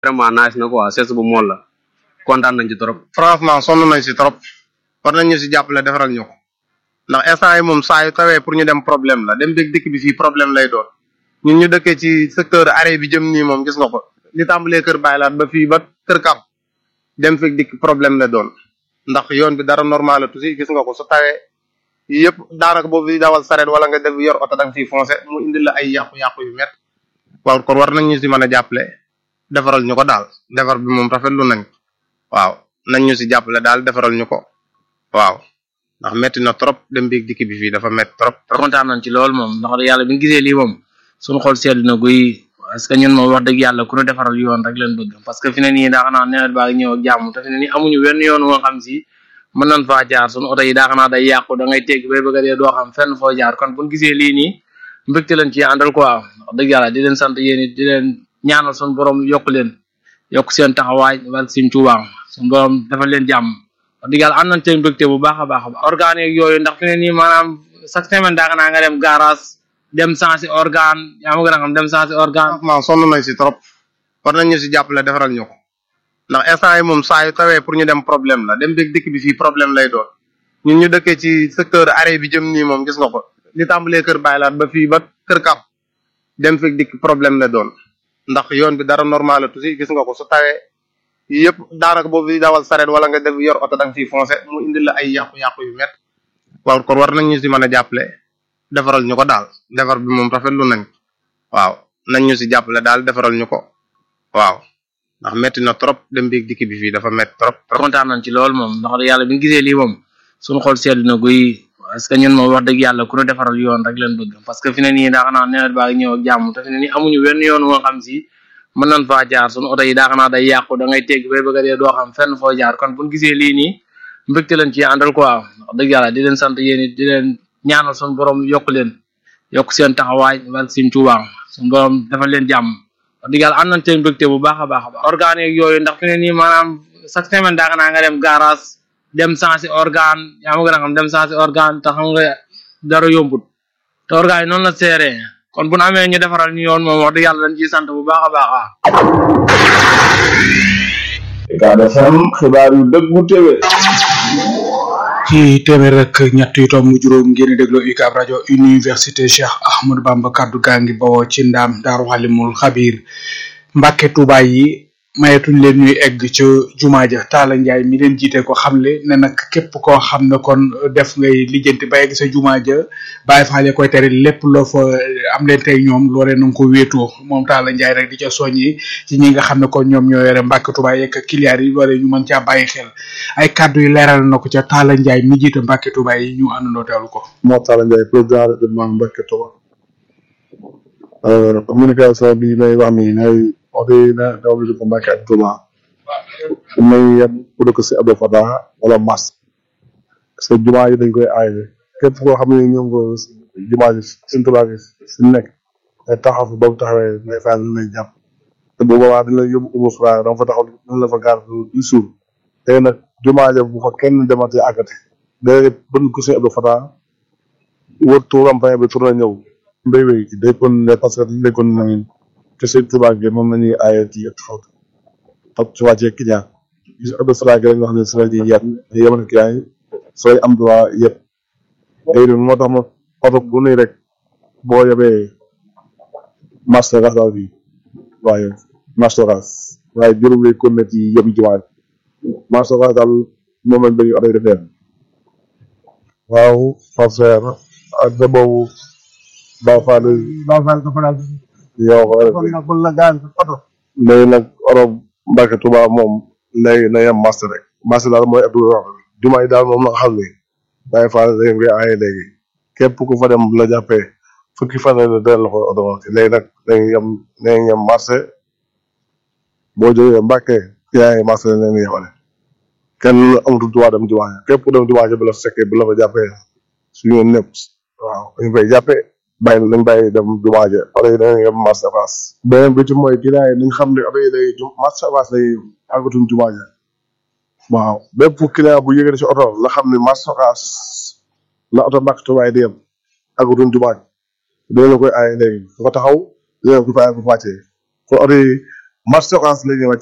vraiment nice na quoi sees bu mool la kontaan nañ ci trop. franchement sonn nañ si trop war nañ ñu si jàppale defaral ñu ko ndax instant yi moom saa yu tawee pour ñu dem problème la dem beeg dikk bi fii problème lay doon ñun ñu dëkkee ci secteur arrêt bi jëm nii moom gis nga ko li tàmbalee kër Baylaat ba fii ba kër Kap dem fekk dikk problème la doon ndax yoon bi dara normal la tuuti gis nga ko su tawee yëpp daanaka boo fi dawal sareet wala nga def yor oto da nga fiy foncé mu indil la ay yàqu-yàqu yu met waaw kon war nañ ñu si mën a jàppale defaral ñu ko daal defar bi moom rafetlu nañ waaw nañ ñu si jàppale daal defaral ñu ko waaw ndax metti na trop dem biig dikk bi fii dafa metti trop kontaan nañ ci loolu moom ndax yàlla bi ñu gisee lii moom suñu xol sedd na guy parce que ñun moom wax dëgg yàlla ku ñu defaral yoon rek leen bëgg parce que fi ne nii daa xanaa nawet baa ngi ñëw ak jàmm te fi ne nii amuñu wenn yoon woo xam si mën nañ faa jaar suñu oto yi daa xanaa day yàqu da ngay tegg bay bëgg a dee doo xam fenn foo jaar kon buñ gisee lii nii mbégte lañ ci àndal quoi wax dëgg yàlla di leen sant yéen it di leen ñaanal suñu borom yokk leen yokk seen taxawaay wala seen tuubaa suñu borom dafa leen jàmm wax dëgg yàlla am nañ seen mbégte bu baax a baax a baax organe yeeg yooyu ndax fi ne nii maanaam chaque semaine daa xanaa nga dem garage dem sensi organe yaa ma gën a xam dem sensi organe franchement sonn nañ si trop war nañ ñu si jàppale defaral ñu ko ndax instant yi moom saa yu tawee pour ñu dem problème la dem beeg dikk bi fii problème lay doon ñun ñu dëkkee ci secteur arrêt bi jëm nii moom gis nga ko li tàmbalee kër Baylaat ba fii ba kër Kap dem fekk dikk problème la doon ndax yoon bi dara normal la tuuti gis nga ko su tawee yëpp daanaka boo fi dawal sareet wala nga def yor oto da nga fiy foncé mu indil la ay yàqu-yàqu yu met waaw kon war nañ ñu si mën a jàppale defaral ñu ko daal defar bi moom rafetlu nañ waaw nañ ñu si jàppale daal defaral ñu ko waaw ndax metti na trop dem biig dikk bi fii dafa metti trop kontaan nañ ci loolu moom ndax yàlla bi ñu gisee lii moom suñu xol sedd na guy parce que ñun moom wax dëgg yàlla ku ñu defaral yoon rek leen bëgg parce que fi ne nii daa xanaa nawet baa ngi ñëw ak jàmm te fi ne nii amuñu wenn yoon woo xam si mën nañ faa jaar suñu oto yi daa xanaa day yàqu da ngay tegg bay bëgg a dee doo xam fenn foo jaar kon buñ gisee lii nii mbégte lañ ci àndal quoi wax dëgg yàlla di leen sant yéen it di leen ñaanal suñu borom yokk leen yokk seen taxawaay wala seen tuubaa suñu borom dafa leen jàmm wax dëgg yàlla am nañ seen mbégte bu baax a baax a baax organe yeeg yooyu ndax fi ne nii maanaam chaque semaine daa xanaa nga dem garage dem sensi organe yaa ma gën a xam dem sensi organe te xam nga dara yombut te organe yi noonu la seeree kon bu nu amee ñu defaral ñu yoon moom wax dëgg yàlla dañ ciy sant bu baax a baax ah. Ucab FM xibaar yu dëggu téwé ci téeméer rek ñett yu tomb juróom ngeen déglu UCAB rajo université Cheikh Ahmadou Bamba kaddu gaa ngi bawoo ci ndaam daaru xalimul xabir Mbàkke Tuubaa yi mayetuñ leen ñuy egg ca jumaa ja Taala Njaay mi leen jiite ko xamle ne nag képp koo xam ne kon def ngay lijjanti ba egg sa jumaa ja bàyyi faale koy tere lépp loo fa am leen tey ñoom loolee na nga ko wéetoo moom Taala Njaay rek di ca soññi ci ñi nga xam ne kon ñoom ñoo yore Mbàkke Tuubaa yeeg kiliyaar yi loolee ñu mën caa bàyyi xel ay kàddu yi leeral na ko ca Taala Njaay mi jiite Mbàkke Tuubaa yi ñu àndandoo teewlu ko moo Talla Ndiaye président département Mbacke Touba communication bi may wax ni ngay oto yi na dawal ko Mbacke ak Touba may yem pour que si Abdou Fatah wala Mas parce que jumaa yi dañ koy aaye képp koo xam ne ñoom ko jumaa ji suñ Touba gi si nekk day taxaw fa ba mu taxawee ngay fay lu lay jàpp te bu boobaa dañ lay yóbbu umu fra dama fa taxaw dañ la fa gaar du suur tey nag jumaa ja bu fa kenn demati àggate day bën ko si Abdou Fatah wër tuuram pay bi tourné ñëw mbéy mi day kon ne parce que dañ kon nañu te seen tubaab gi moom la ñuy aaye ci yëpp xaw ak ci wàccee client gis Abdou Fatah gi rek nga xam ne si la ñuy yet yemal client yi sooy am droit yëpp léegi moo tax ma oto bu nuy rek boo yebee master gas daal bi waaye master gas waaye juróom lay kon ne ci yëpp jumaa master gas daal moom lañ bëgg oto yi defee waaw Fatou ak sa boobu Ba Fall Ba Fall dafa daal yow ko rek kon nag bu la gaan oto léegi nag oto Mbacke Touba moom léegi na yem master rek master daal mooy Abdou wax jumaa yi daal moom la xam ne Baye Fall da ngeen koy aaye léegi képp ku fa dem la jàppee fukki fan la delloo ko oto léegi nag dañuy yem dañuy yem marché boo jógee Mbacke yaa ngi marché la ñu yemale kenn amatul droit dem jumaa ja képp ku dem jumaa ja bu la fekkee bu la fa jàppee suñu yoon ñëpp waaw dañu koy jàppee bàyyi nañ bàyyi dem jumaa ja oto yi dañuy yem marché avance beneen bi ci mooy client yi nañ xam ne oto yi day marché avance lay àggatuñ jumaa ja waaw bépp client bu yëgee ci oto la xam ne marché avance la oto Mbàkke Tuubaa yi di yem àggatuñ jumaa ja dina la koy aaye léegi nga taxaw dina ko fay ko wàccee kon oto yi marché Ocass la ñuy wàcc